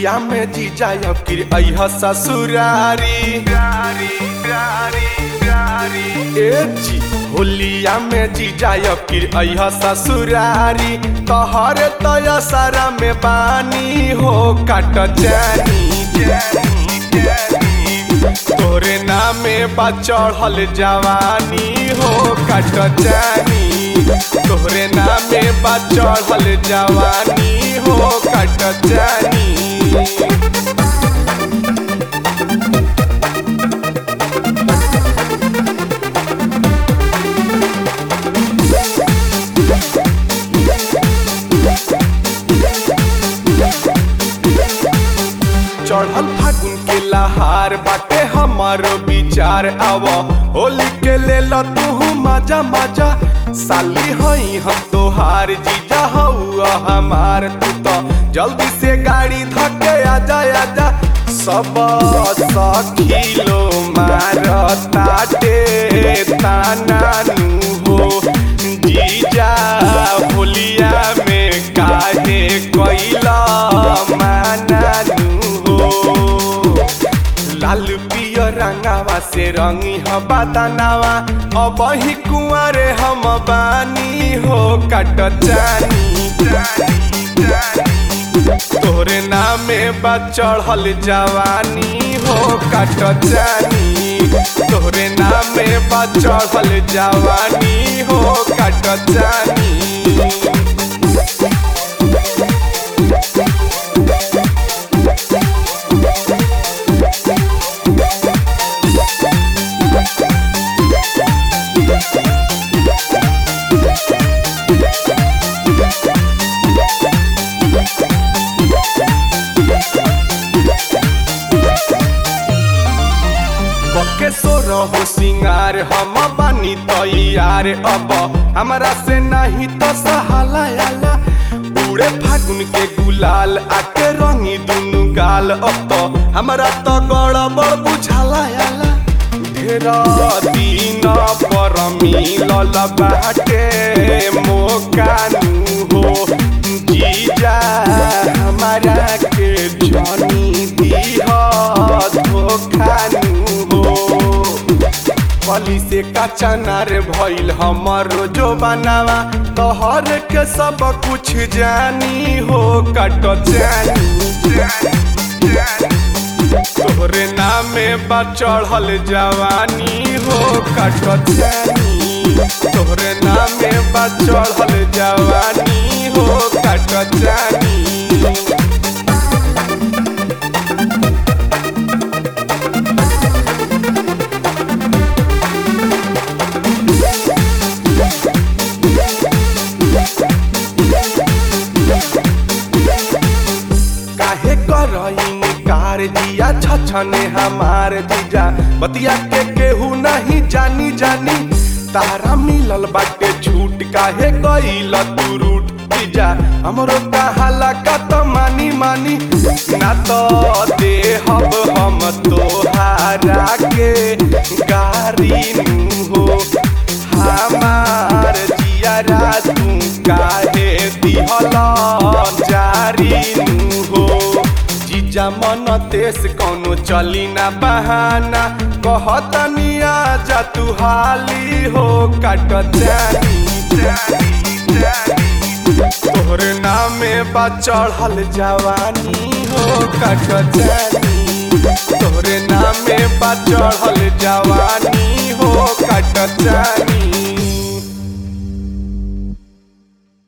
होलिया में जीजा फिर अह ससुरारी ए जी होलिया में जीजा फिर अह ससुरारी तोहर तय सारा में बानी हो काट जानी जानी जानी तोरे नामे बा चढ़ल जवानी हो काट जानी तोहरे नामे बा चढ़ल जवानी हो काट जानी चढ़ल फागुन के लहार बाटे हमारो विचार आव होली के ले तू मजा मजा साली हई हम तोहार जीजा हउआ हमार तू तो जल्दी से गाड़ी धके आजा आजा सब सखिलो मार ताटे तानानु हो जीजा होलिया में काहे कैला मानानु हो लाल पियर रंगावा से रंगी ह बदनावा अब ही कुंवरे हम बानी हो कट जानी तोरे नामे बा चढ़ल जवानी हो कट जानी तोरे नामे बा चढ़ल जवानी हो कट जानी के सोर हो सिंगार हम बानी तैयार अब हमरा से नहीं तो सहाला आला पूरे फागुन के गुलाल आके रंगी दुनु गाल अब तो हमरा तो गड़बड़ बुझाला आला ढेरा दिन पर मिलल बाटे मोकानु हो जीजा हमारा के जनी दिह धोखानु हो कली से कचनार भइल हमर जो बनावा तोहर के सब कुछ जानी हो कट जानी तोहरे नामे बा चढ़ल जवानी हो कट जानी तोहरे नामे बा चढ़ल जवानी हो कट जानी काहे करईन कार जिया छछने हमार जीजा बतिया के केहू नहीं जानी जानी तारा मिलल बाटे छूट काहे गईल तू रूट जीजा हमरो कहाला का तो मानी मानी ना तो देहब हम तोहारा के गारी नु हो हमार जियारा तू काहे दिहल जारी नु हो जीजा मन तेस कौनो चली ना बहाना कहतनी आजा तू हाली हो काट जानी तोहरे नामे बा चढ़ल जवानी हो काट जानी तोहरे नामे बा चढ़ल जवानी हो काट जानी